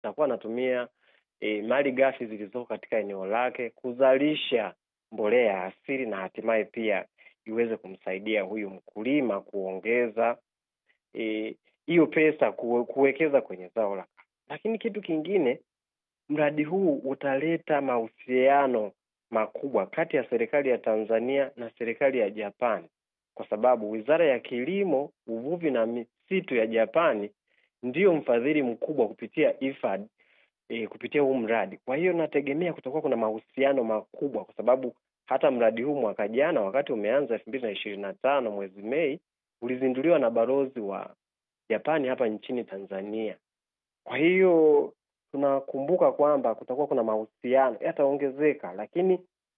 atakuwa anatumia e, mali ghafi zilizoko katika eneo lake kuzalisha mbolea ya asili na hatimaye pia iweze kumsaidia huyu mkulima kuongeza hiyo e, pesa kuwe, kuwekeza kwenye zao la lakini kitu kingine mradi huu utaleta mahusiano makubwa kati ya serikali ya Tanzania na serikali ya Japani kwa sababu Wizara ya Kilimo, Uvuvi na Misitu ya Japani ndiyo mfadhili mkubwa kupitia IFAD e, kupitia huu mradi. Kwa hiyo nategemea kutakuwa kuna mahusiano makubwa kwa sababu hata mradi huu mwaka jana wakati umeanza elfu mbili na ishirini na tano mwezi Mei ulizinduliwa na balozi wa Japani hapa nchini Tanzania. Kwa hiyo tunakumbuka kwamba kutakuwa kuna mahusiano yataongezeka, lakini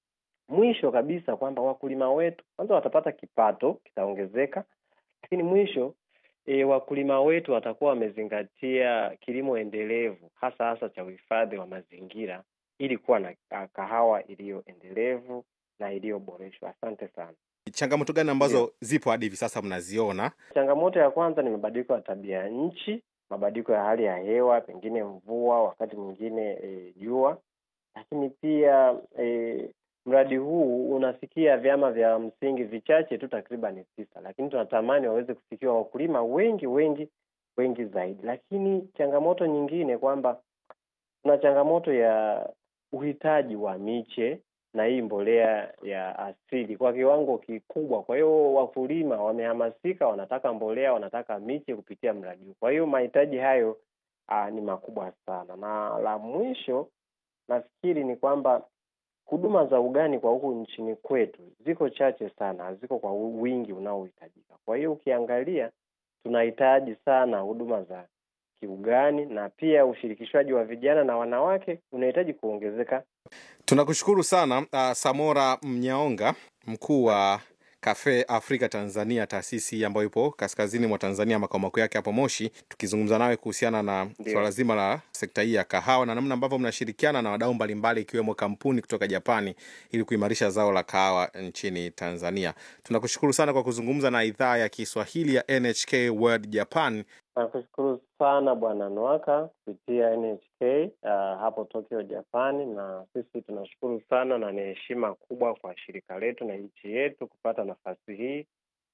mwisho kabisa kwamba wakulima wetu kwanza watapata kipato kitaongezeka, lakini mwisho e, wakulima wetu watakuwa wamezingatia kilimo endelevu hasa hasa cha uhifadhi wa mazingira ili kuwa na kahawa iliyo endelevu na iliyoboreshwa. Asante sana. Changamoto gani ambazo yeah, zipo hadi hivi sasa mnaziona? Changamoto ya kwanza ni mabadiliko ya tabia ya nchi, mabadiliko ya hali ya hewa, pengine mvua, wakati mwingine jua e, lakini pia e, mradi huu unafikia vyama vya msingi vichache tu, takriban tisa, lakini tunatamani waweze kufikiwa wakulima wengi wengi wengi zaidi. Lakini changamoto nyingine kwamba kuna changamoto ya uhitaji wa miche na hii mbolea ya asili kwa kiwango kikubwa. Kwa hiyo wakulima wamehamasika, wanataka mbolea, wanataka miche kupitia mradi huu. Kwa hiyo mahitaji hayo aa, ni makubwa sana, na la mwisho nafikiri ni kwamba huduma za ugani kwa huku nchini kwetu ziko chache sana, haziko kwa wingi unaohitajika. Kwa hiyo ukiangalia, tunahitaji sana huduma za kiugani na pia ushirikishwaji wa vijana na wanawake unahitaji kuongezeka. Tunakushukuru sana uh, Samora Mnyaonga, mkuu wa Cafe Africa Tanzania, taasisi ambayo ipo kaskazini mwa Tanzania, makao makuu yake hapo Moshi, tukizungumza nawe kuhusiana na swala zima la sekta hii ya kahawa na namna ambavyo mnashirikiana na wadau mbalimbali ikiwemo kampuni kutoka Japani ili kuimarisha zao la kahawa nchini Tanzania. Tunakushukuru sana kwa kuzungumza na idhaa ya Kiswahili ya NHK World Japan. Nakushukuru sana Bwana Nwaka kupitia NHK uh, hapo Tokyo, Japani, na sisi tunashukuru sana na ni heshima kubwa kwa shirika letu na nchi yetu kupata nafasi hii.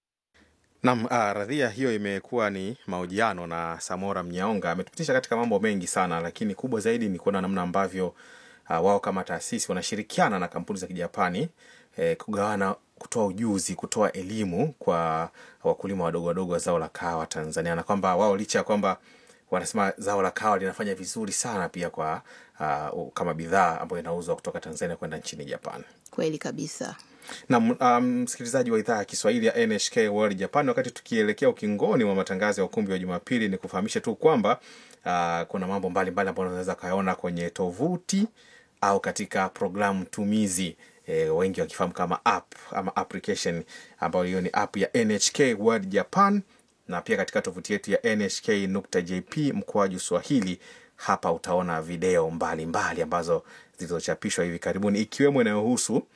Naam, uh, radhia hiyo imekuwa ni mahojiano na Samora Mnyaonga. Ametupitisha katika mambo mengi sana, lakini kubwa zaidi ni kuona namna ambavyo uh, wao kama taasisi wanashirikiana na kampuni za Kijapani eh, kugawana kutoa ujuzi, kutoa elimu kwa wakulima wadogo wadogo wa zao la kahawa Tanzania, na kwamba wao licha ya kwamba wanasema zao la kahawa linafanya vizuri sana pia kwa uh, kama bidhaa ambayo inauzwa kutoka Tanzania kwenda nchini Japan. Kweli kabisa. Na msikilizaji um, wa idhaa ya Kiswahili ya NHK World Japan, wakati tukielekea ukingoni wa matangazo ya ukumbi wa Jumapili, ni kufahamisha tu kwamba uh, kuna mambo mbalimbali ambayo unaweza kayaona kwenye tovuti au katika programu tumizi E, wengi wakifahamu kama app ama application ambayo hiyo ni app ya NHK World Japan, na pia katika tovuti yetu ya nhk.jp mkoaju Swahili. Hapa utaona video mbalimbali mbali ambazo zilizochapishwa hivi karibuni ikiwemo inayohusu uh,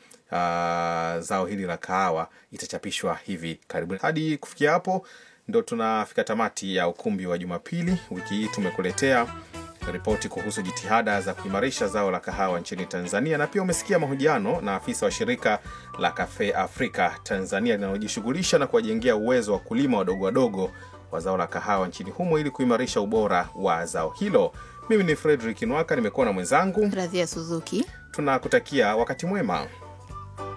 zao hili la kahawa itachapishwa hivi karibuni. Hadi kufikia hapo ndo tunafika tamati ya ukumbi wa Jumapili. Wiki hii tumekuletea ripoti kuhusu jitihada za kuimarisha zao la kahawa nchini Tanzania, na pia umesikia mahojiano na afisa wa shirika la Cafe Africa Tanzania linalojishughulisha na kuwajengea uwezo wa kulima wadogo wadogo wa zao la kahawa nchini humo ili kuimarisha ubora wa zao hilo. Mimi ni Fredrick Nwaka, nimekuwa na mwenzangu Radhia Suzuki. Tunakutakia wakati mwema.